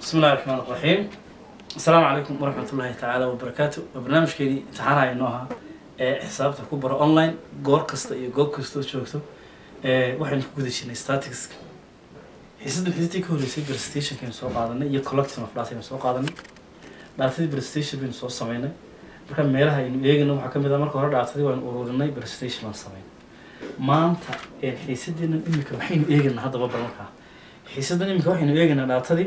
بسم الله الرحمن الرحيم السلام عليكم ورحمة الله تعالى وبركاته برنامج كيدي امتحانها إنها حسابتك كبر أونلاين جور كستا iyo goob kasta joogto ee waxaan ku gudashinay statistics xiisada xiistii ka horeysay presentation kan soo qaadanay iyo collection of data soo qaadanay datadii presentation bin soo sameynay marka meelaha aynu eegayno waxaa kamid ah marka hore datadii waan ururinay presentation baan sameynay maanta ee xiisadeena imika waxaynu eegaynaa haddaba balanka xiisadan imika waxaynu eegaynaa datadii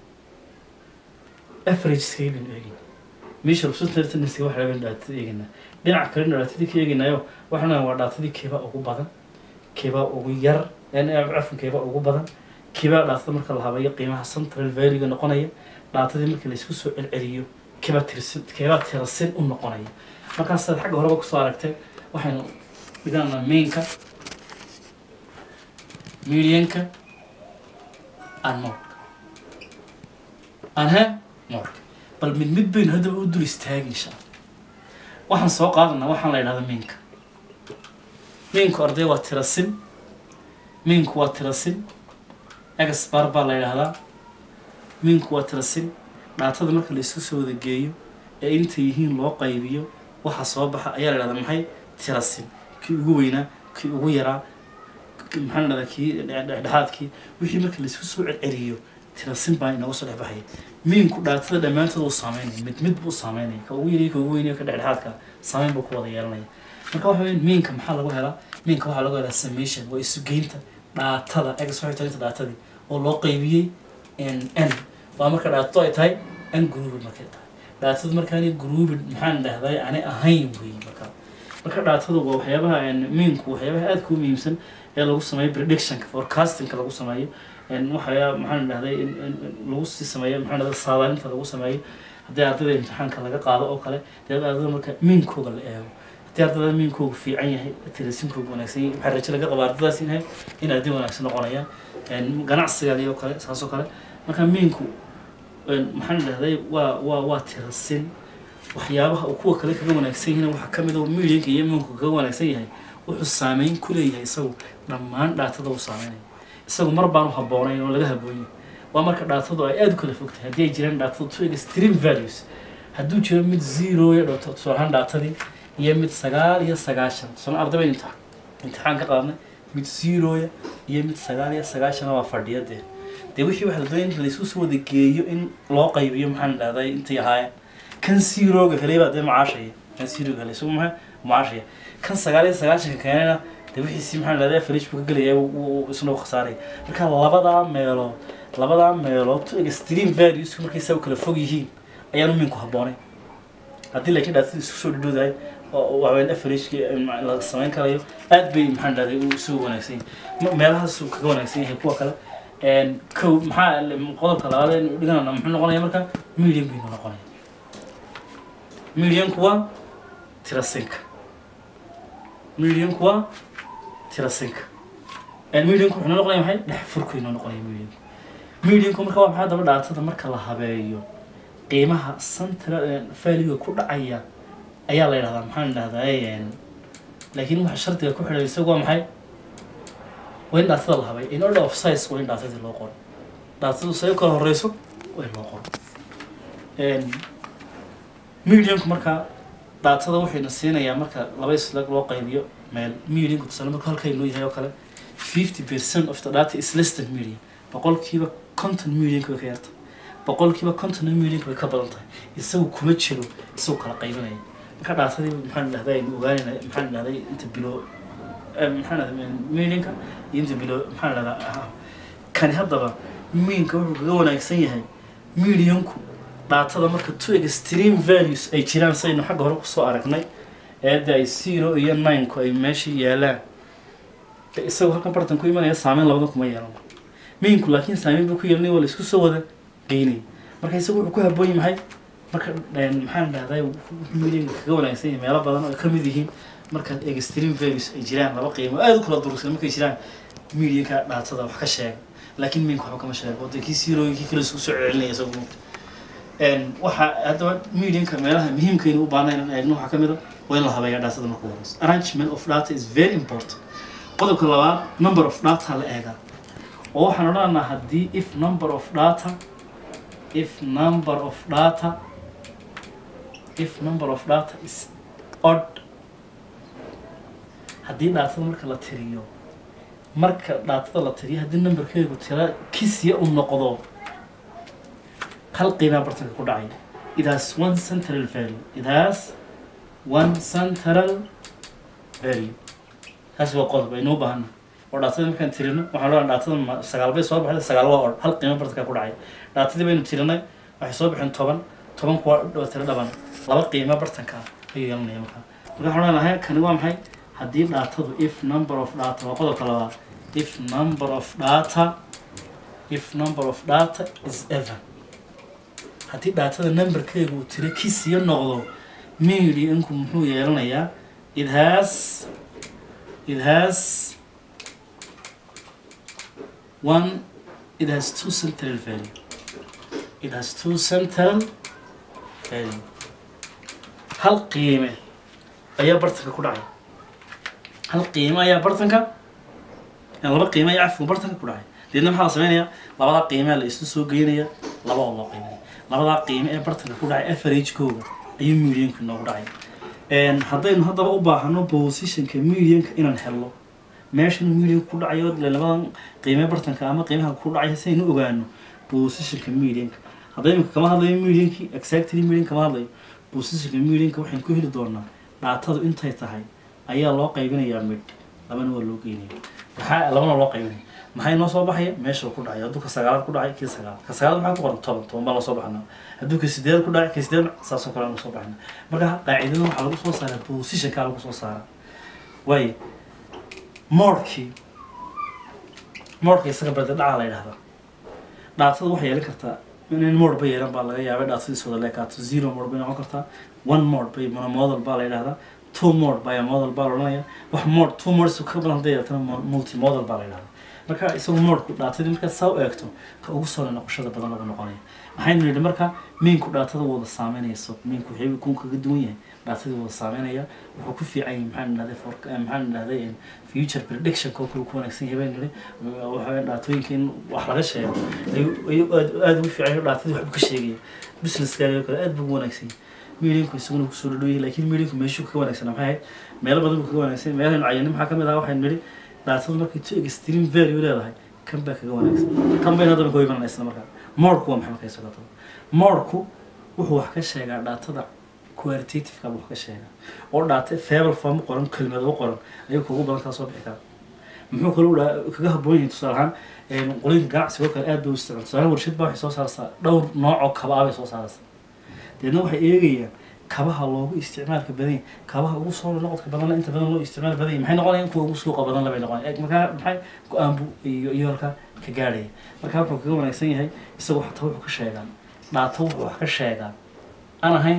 average baynu eegaynaa meesha rusutartanisi waxa laga dhaatada eegaynaa dhinaca kalena dhaatadii ka eegaynaayo waxaan waa dhaatadii keebaa ugu badan keebaa ugu yar cafan keebaa ugu badan keebaa dhaatada marka la habayo qiimaha central valuega noqonaya dhaatadii marka laysku soo celceliyo keebaa tirsin keebaa tirasin u noqonaya markaasaad xagga horeba kusoo aragtay waxaynu dhiganaa mainka medianka and modka anhe modka bal mid mid baynu haddaba u dul istaagi insha alla waxaan soo qaadanaa waxaan la idhahda minka minku arday waa tirasin minku waa tirasin egasbar baa la yidhahdaa minku waa tirasin dhaatada marka la isku soo wada geeyo ee intay yihiin loo qaybiyo waxa soo baxa ayaa la idhahdaa maxay tirasin kii ugu weynaa kii ugu yaraa maxaa la dhahdaa kii dhexdhexaadkii wixii marka la isku soo celceliyo tirasin baa inooga soo dhexbaxaya miinku dhaatada dhammaantood uu saameynaya mid mid buu saameynaya ka ugu yariyo ka ugu weynayo ka dhexdhexaadka saameyn buu ku wada yeelanaya marka waxa weya miinka maxaa lagu helaa miinka waxaa lagu helaa summation waa isugeynta dhaatada exoitalinta dhaatadii oo loo qaybiyey n n waa marka dhaatadu ay tahay n groupid markay tahay dhaatadu markaani groupid maxaan dhahday aanay ahayn weeye marka marka dhaatadu waa waxyaabaha miinku waxyaabaha aadka u muhiimsan ee lagu sameeyo predictionka forecastingka lagu sameeyo waxayaa maxaan dhahday lagu sii sameeyo maxaan dhahday saadaalinta lagu sameeyo haddii ardayda imtixaanka laga qaado oo kale dee ardayda marka miinkooga la eego haddii ardayda miinkoogu fiican yahay tirasinkoogu wanaagsan yahay waxaa rajo laga qaba ardaydaas in in arday wanaagsan noqonayaan ganacsigaadii oo kale saas oo kale marka miinku maxaan dhahday waa waa waa tirasin waxyaabaha uu kuwa kale kaga wanaagsan yahay waxaa kamid a miilinka iyo miinku kaga wanaagsan yahay wuxuu saameyn ku leeyahay isagu dhammaan dhaatada uu saameynaya isagu mar baanu habboonayn oo laga haboonya waa marka dhaatadu ay aada u kala fogtahay haddii ay jiraan dhaatadu two extreme values hadduu jiro mid zero iyo dhowto tusaalahaan dhaatadii iyo mid sagaal iyo sagaashan tusaale arday bayn imtixaan imtixaan ka qaadnay mid zeroya iyo mid sagaal iyo sagaashana waa fadhiya dee dee wixii waxa la doonaya in laysku soo wada geeyo in loo qaybiyo maxaan dhahday intay ahaayeen kan zeroga kaleba dee macaashaya kan zeroga kale isagu maxaa macaashaya kan sagaal iyo sagaashanka keenana de wixiisi maxaa dhahday farish buu ka gelaya isna u khasaaraya marka labadaa meelood labadaa meelood to extreme values markay saa u kala fog yihiin ayaanu minku habboonay haddii laakiin dhaatada isku soo dhadhowdahay oo waxweyn afarishki la samayn karayo aad bay maxaan dhahday uu isugu wanaagsan yahay meelahaas uu kaga wanaagsan yahay kuwa kale kow maxaa qodobka labaad aynu dhiganana muxuu noqonaya marka medium baynu noqonaya mediumku waa tirasinka mediumku waa tirasinka mediumku wuxuu noqonaya maxay dhex furku inoo noqonaya mediumku mediumku marka waa maxaa daba dhaatada marka la habeeyo qiimaha central valuega ku dhacaya ayaa la yidhahdaa maxaan dhahdaa laakiin waxa shardiga ku xidhay isagu waa maxay waa in dhaatada la habay in order of size waa in dhaatadii loo qoro dhaatadu say u kala horeyso waa in loo qoro mediumku marka dhaatada waxayna siinayaa marka laba islag loo qaybiyo meel mediumku tusaale marka halkaynoo yahay oo kale fifty percent of the data is less than medium boqolkiiba conton millionka way ka yarta boqolkiiba conton millionka way ka badan tahay isagu kuma jiro isagu kala qaybinaya marka dhaatadii maxaan dhahday aynu ogaanayna maxaan dhahday inta bilo maxaan dhahday millionka iyo inta bilo maxaan dhahdaa kani haddaba miinka wuxuu kaga wanaagsan yahay millionku dhaatada marka two extreme values ay jiraan saynu xagga hore kusoo aragnay eedda ay zero iyo nineku ay meesha yaalaan isagu halkan bartan ku imanaya saameyn labada kuma yeelan miinku laakiin saameyn buu ku yeelanay waa la isku soo wada geynay marka isagu wuxuu ku habooyi maxay marka maxaan dhahday milinka kaga wanaagsan yahay meelo badan oo ka mid yihiin markaad extreme values ay jiraan laba qiimo aada u kala durugsan markay jiraan milinka dhaatada wax ka sheega laakiin miinku waxba kama sheego dee kii siirooyi kii kale isku soo celcelinaya isagu waxa haddaba milinka meelaha muhiimkaynu u baahnayn in eegno waxaa ka mid a waa in la habeeya dhaatada marka horeysa arrangement of data is very important qodobka labaad number of data la eegaa oo waxaan odhanaynaa haddii if number of data if number of data if number of data is odd haddii dhaatada marka la tiriyo marka dhaatada la tiriyo haddii numberkeegu tira kisya u noqdo hal qiimaa bartanka ku dhacay it has one central value it has one central value taasi waa qodob aynoo baahana oo dhaatada markaan tirino waxaan leedahay dhaatada ma sagaal bay soo baxday sagaal waa or hal qiimo bartanka ku dhacay dhaatadii baynu tirinay waxay soo baxeen toban toban kuwa waa tiro dhaban laba qiimo bartanka ayuu yeelanaya markaa marka waxaan leenahay kani waa maxay haddii dhaatadu if number of data waa qodobka labaad if number of data if number of data is even haddii dhaatada numberkeegu uu tiro kisiyo noqdo medianku muxuu yeelanayaa it has it has one it has two central value it has two central value hal qiime ayaa bartanka ku dhacay hal qiime ayaa bartanka laba qiime ayaa cafku bartanka ku dhacay deedna maxaa la sameynaya labadaa qiimea la isu soo geynaya laba oo loo qiiminaya labadaa qiime ee bartanka ku dhacay averagekooga ayuu medianku inoogu dhacay haddaynu haddaba u baahano positionka medianka inaan helno meeshan medianka ku dhacayo ile labadan qiime bartanka ama qiimaha ku dhacay si aynu ogaano positionka medianka hadda imika kama hadlayo mediankii exactly median kama hadlayo positionka medianka waxaynu ku heli doonaa dhaatadu intay tahay ayaa loo qaybinayaa mid labana waa loo geynaya maxaa labana loo qaybinaya maxay noo soo baxaya meesha uu ku dhacay hadduu ka sagaalaad ku dhacay kii sagaal ka sagaalaad maxaa ku qoran toban toban baa loo soo baxnaa hadduu ka sideed ku dhacay ka sideed saasoo kale aan soo baxnaa marka qaacidada waxaa lagu soo saaraa positionkaa lagu soo saaraa waayo moorkii moorka isaga barda dhacaa la yidhahdaa dhaatada waxay yeelan kartaa in mood ba yeelan baa laga yaabay dhaatadiis wada leekaato zero mood bay noqon kartaa one mood bay monomodal baa la yidhahdaa two mood baa modal baa la odhanaya wax mood two mods ka badan hadday yeelatana multi modal baa la yidhahdaa marka isagu moodku dhaatadii markaad saa u eegto ka ugu soo noqoshada badan lagu noqonaya maxaynu nidhi marka miinku dhaatada wada saameynayso miinku waxay kun kaga duwan yahay dhaatadii wada saameynaya wuxuu ku fiican yahay maxaan idhahday for maxaan idhahday future prediction koo kale ku wanaagsan yahay baynu nidhi waxa dhaatooyinka in wax laga sheego ayuu ayuu aad aad ugu fiican yahay dhaatadii waxbuu ka sheegaya businesskaaga kale aad buu ugu wanaagsan yahay medianku isaguna kusoo dhadhow yahay laakiin medianku meeshuu kaga wanaagsan maxay ahayd meelo badan buu kaga wanaagsan meelahaynu cayani maxaa kamid ah waxaynu nidhi dhaatadu markay to extreme value leedahay kan baa kaga wanaagsan kan bayna haddaba ka imanana isla markaa moorku waa maxay markay socoto moorku wuxuu wax ka sheegaa dhaatada qualitativeka buu wax ka sheegaa oo dhaata fable form qoran kelmado u qoran ayuu kugu badan kaa soo bixi karaa muxuu kaloo dhaa kaga habboon yahay tusaale ahaan qolooyinka ganacsiga oo kale aad bay u isticmaal tusaale warshad baa waxay soo saaraysaa dhowr nooc oo kaba ah bay soo saaraysaa deedna waxay eegayaan kabaha loogu isticmaalka badan yahay kabaha ugu soo noqodka badanna inta badan loo isticmaal badan yahay maxay noqonayaan kuwa ugu suuqa badan labay noqonayaan markaa maxay go-aan buu iyo iyo halkaa ka gaadhaya marka wuxuu kaga wanaagsan yahay isagu xataa wuxuu ka sheegaa dhaato wuxuu wax ka sheegaa aan ahayn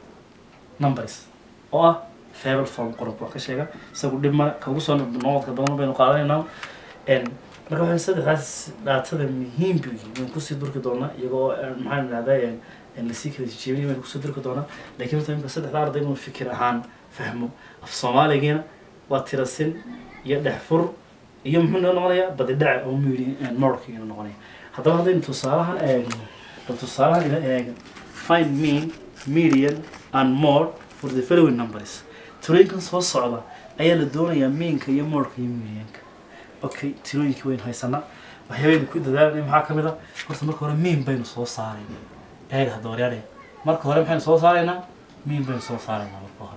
numbers oo ah fable form qorobku wax ka sheega isagu dhib male ka ugu soo noqodka badan baynu qaadanaynaa marka waxay saddexdaas dhaatada muhiim buu yihi waynu kusii durki doonaa iyagoo maxaan idhahdaa lasii kala jeebinay baynu kusoo durki doonaa laakiin horta imika saddexda arday inuu fikir ahaan fahmo af soomaaligiina waa tirasin iyo dhexfur iyo muxuu noo noqonayaa badidhace oo midi moorkiina noqonaya haddaba haddaynu tusaalahan eegno bal tusaalahan ila eega find mean median and mode for the following numbers tirooyinkan soo socda ayaa la doonayaa meanka iyo moorka iyo medianka okay tirooyinkii waynu haysanaa waxyaabaynu ku dadaalanay maxaa ka mid a horta marka hore mean baynu soo saaray eega hadda waryaadhe marka hore maxaynu soo saaraynaa mean baynu soo saaraynaa marka hore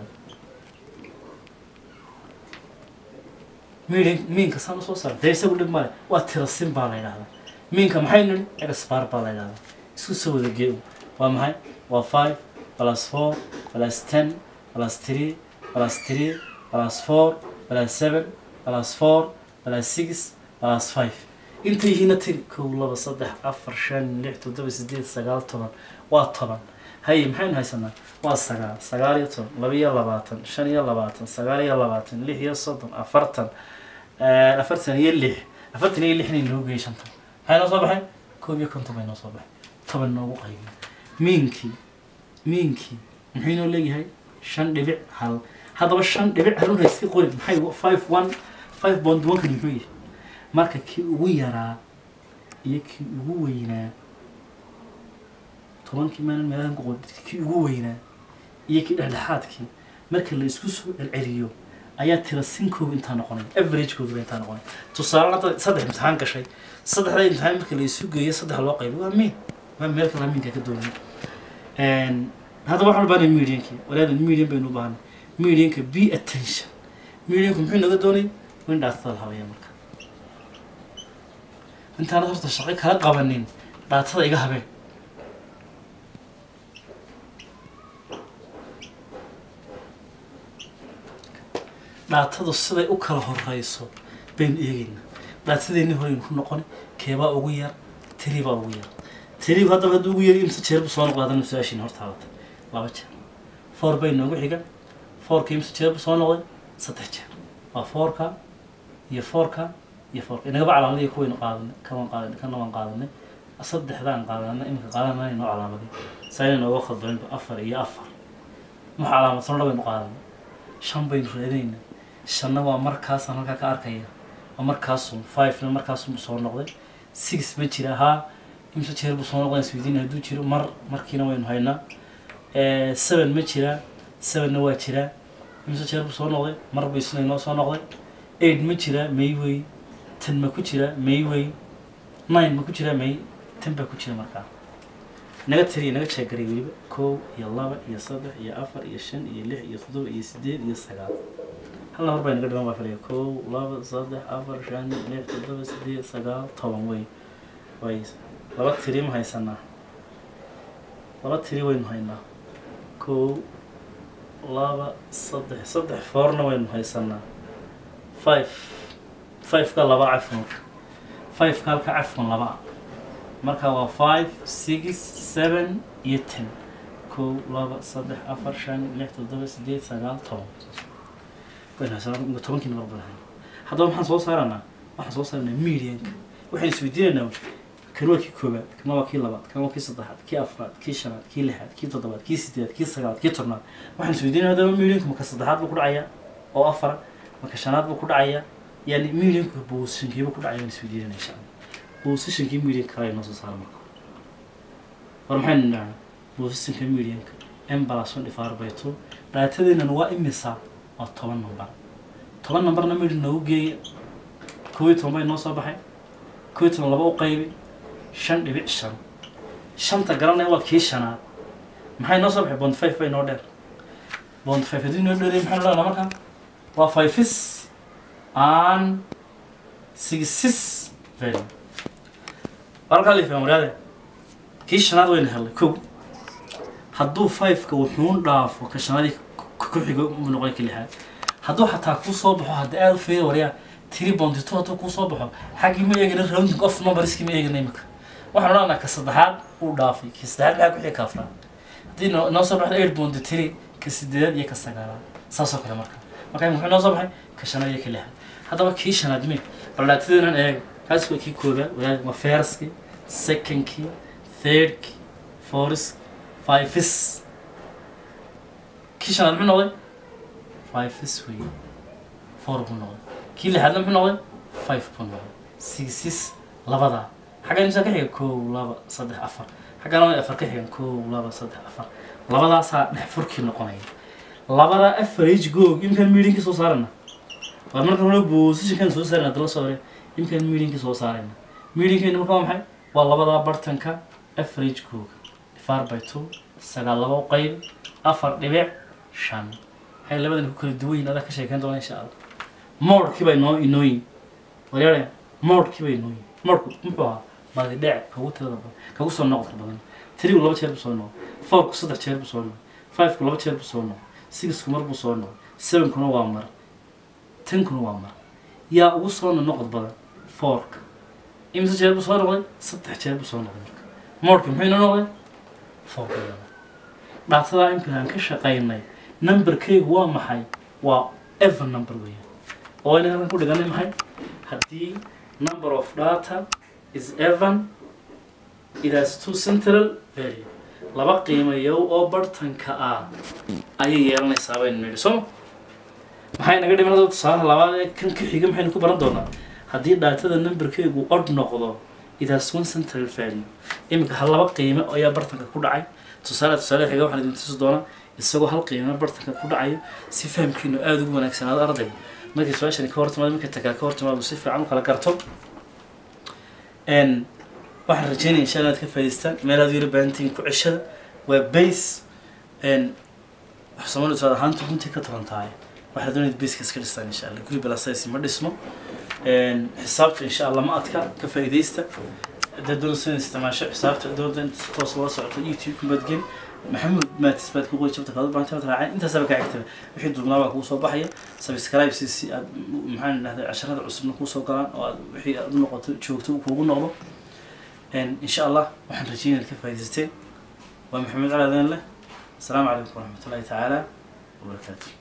mean meanka saan usoo saaray dee isagu dhib male waa tirasin baa la yidhahdaa meanka maxaynu nidhi exbar baa la yidhahdaa isku soo wada geeyo waa maxay waa five plus four plus ten plus three plus three plus four plus seven plus four plus six plus five inta yihiina tiri kow laba saddex afar shan lix toddoba sideed sagaal toban waa toban haye maxaynu haysanaa waa sagaal sagaal iyo toban laba iyo labaatan shan iyo labaatan sagaal iyo labaatan lix iyo soddon afartan afartan iyo lix afartan iyo lixna inoo geeyay shantan maxay noo soo baxay koob iyo konton bay noo soo baxay toban noogu qaybiyo miinkii miinkii muxuu inoo leeyahay shan dhibic hal haddaba shan dhibic hal una iska qori maxay five one five bond one-kan muxuu yahay marka kii ugu yaraa iyo kii ugu weynaa tobankii maalin meelahan ku qoran kii ugu weynaa iyo kii dhexdhexaadkii marka la isku soo celceliyo ayaa tira sinkooga intaa noqonay averagekooga intaa noqonay tusaale hadda saddex imtixaan gashay saddexda imtixaan marka la isu geeyo saddex loo qaybo waa miin waa meel kala miinka ka doonay hadda waxaan u baahnay mediankii walaadan median baynu u baahnay medianka be attention medianku muxuu naga doonay in dhaatada la habeeya marka intaanad horta shaqo kala qabanin dhaatada iga habeen dhaatadu siday u kala horeyso baynu eegayna dhaatadeenni horeynu ku noqon keebaa ugu yar tiribaa ugu yar tirib haddaba hadduu ugu yar imse jeerbu soo noqda haddana su-aashiina hortaabata laba jeer four bay noogu xiga fourka imse jeerbu soo noqday saddex jeer waa fourka iyo fourka iyo fourka inagaba calaamadii kuwaynu qaadanay kawan qaadanay kana waan qaadanay saddexdaan qaadanay iminka qaadanay noo calaamaday sayna nooga khaldooninba afar iyo afar wax calaamadsanodha baynu qaadanay shan baynu raadinayna shanna waa markaasaan halkaa ka arkaya waa markaasun fivena markaasun soo noqday six ma jira haa imse jeer buu soo noqday isweydiin hadduu jiro mar markiina waynu haynaa seven ma jiraa sevenna waa jiraa imse jeer buu soo noqday mar buu isna inoo soo noqday eight ma jiraa mayway ten ma ku jira mayway nine ma ku jiraa may ten baa ku jira markaa naga tiriya naga jeegaray weliba kow iyo laba iyo saddex iyo afar iyo shan iyo lix iyo toddoba iyo sideed iyo sagaal hal namar baa naga dhiman baa filaya kow laba saddex afar shan lix toddoba sideed sagaal toban wey way laba tiri ma haysanaa laba tiri waynu haynaa kow laba saddex saddex foorna waynu haysanaa five fiveka laba cafwan fiveka halka cafwan laba ah marka waa five six seven iyo ten kow laba saddex afar shan lix toddoba sideed sagaal toban tobankii namar baan haynaa haddaba maxaan soo saaranaa waxaan soo saaranaa medianka waxaan isweydiinaynaa kan waa kii koobaad kan waa kii labaad kan waa kii saddexaad kii afraad kii shanaad kii lixaad kii toddobaad kii sideedaad kii sagaalaad kii tobnaad waxaan isweydiinaya hadaba medianku maka saddexaad buu ku dhacayaa oo afara maka shanaad buu ku dhacayaa yani medianku positionkiiba ku dhacaya aan isweydiinayna insha allah positionkii medianka kale noo soo saara marka war maxaynu nidhahnaa positionka medianka m plus one divided by two dhaatadeennan waa imisa waa toban number toban numberna median noogu geeya kow iyo toban bay noo soo baxay kow iyo toban laba u qaybi shan dhibic shan shanta garanaya waa kii shanaad maxay noo soo baxay bond five bay noo dheer bond five haddii noo dheeraya maxaynu dhahnaa markaa waa fives and sixes value halkaa liifaa maryaade kii shanaad wayna helnay kow hadduu fiveka wuxuun dhaafo ka shanaadii ku xigo mu noqon ka lixaad hadduu xataa kuu soo baxo hadda aada u feeda waryaa tiri bondito hadduu kuu soo baxo xaggii ma eegana rounding of numberskii ma eegana imika waxaan odhanaa ka saddexaad uu dhaafay ka saddexaad maxaa ku xig ka afraad haddii noo noo soo baxdo eight bondi tiri ka sideedaad iyo ka sagaalaad saasoo kale marka marka muxuu noo soo baxay ka shanaad iyo ka lixaad haddaba kii shanaad me baldhaatadeenan eeg kaas waa kii koobaad wadaad waa firskii secondkii thirdkii fourthkii fiveths kii shanaad muxuu noqday fiveths wey four buu noqday kii lixaadna muxuu noqday five buu noqday sixes labadaa xaggan imisa ka xiga kow laba saddex afar xaggan labada afar ka xigan kow laba saddex afar labadaasaa dhex furkii noqonaya labadaa average goog imkaan meetingkii soo saarana waa marka hore positionkan soo saarana dala soo hore imkaan meetingkii soo saarayna meetingkeena marka waa maxay waa labadaa bartanka average googa divided by two sagaal laba u qayb afar dhibic shan waxay labadan ku kala duwan yihin adaa ka sheekeyn doona insha allah moodkii bay noo inooyin waryaare moodkii bay inooyin moodku muxuu ahaa badi dhec kagu tirada badan kagu soo noqodka badan tirigu laba jeer buu soo noqday fourku saddex jeer buu soo noqday fiveku laba jeer buu soo noqday sixku mar buu soo noqday sevenkuna waa mar tenkuna waa mar yaa ugu soo noqod badan fourka imise jeer buu soo noqday saddex jeer buu soo noqday marka moodka muxuu inoo noqday fourka dhaatadaa imika aan ka shaqaynay numberkaygu waa maxay waa even number weeyaan oo inaan halkan ku dhiganay maxay haddii number of data is even it has two central value laba qiimayow oo bartanka ah ayay yeelanaysaa baynu nidhi soo maxay naga dhimanada tusaalaha labaad ee kan ka xiga maxaynu ku baran doonaa haddii dhaatada numberkaygu odh noqdo it has one central value iminka hal laba qiime ayaa bartanka ku dhacay tusaale tusaale xiga waxaan idin tusi doonaa isagoo hal qiime bartanka ku dhacayo si fahamkiinu aada ugu wanaagsanaado ardayga markii su-aashani ka hortimaado markii takale ka hortimaado si fiican u kala garto n waxaan rajeynaya insha allah inaad ka faa'idaystaan meelaad yara baahantihiin ku ceshada waa base n wax soomaalida tusaale ahaanta runtii ka taban tahay waxaad doonayad baseka iska dhistaan insha allah guri balasaysi ma dhismo n xisaabta insha allah ma adka ka faa'iidaysta haddaad doonaysa inaad isticmaasho xisaabta doonta inta si toos ula socoto youtube kumaad geli maxamuud maatis baad ku qoy jabta kaad baanta raaceen intaasaba kaa xigtaba wixii duubnaa baa kuu soo baxaya subscribe si si aad maxaan dhahday casharada cusubna kuu soo galaan oo aad wixii aad u noqoto joogto uu kuugu noqdo insha allah waxaan rajeynaya inaad ka faa'iidaysateen waa maxamed cali adeen leh asalaamu calaykum waraxmatullahi tacaala wabarakaatu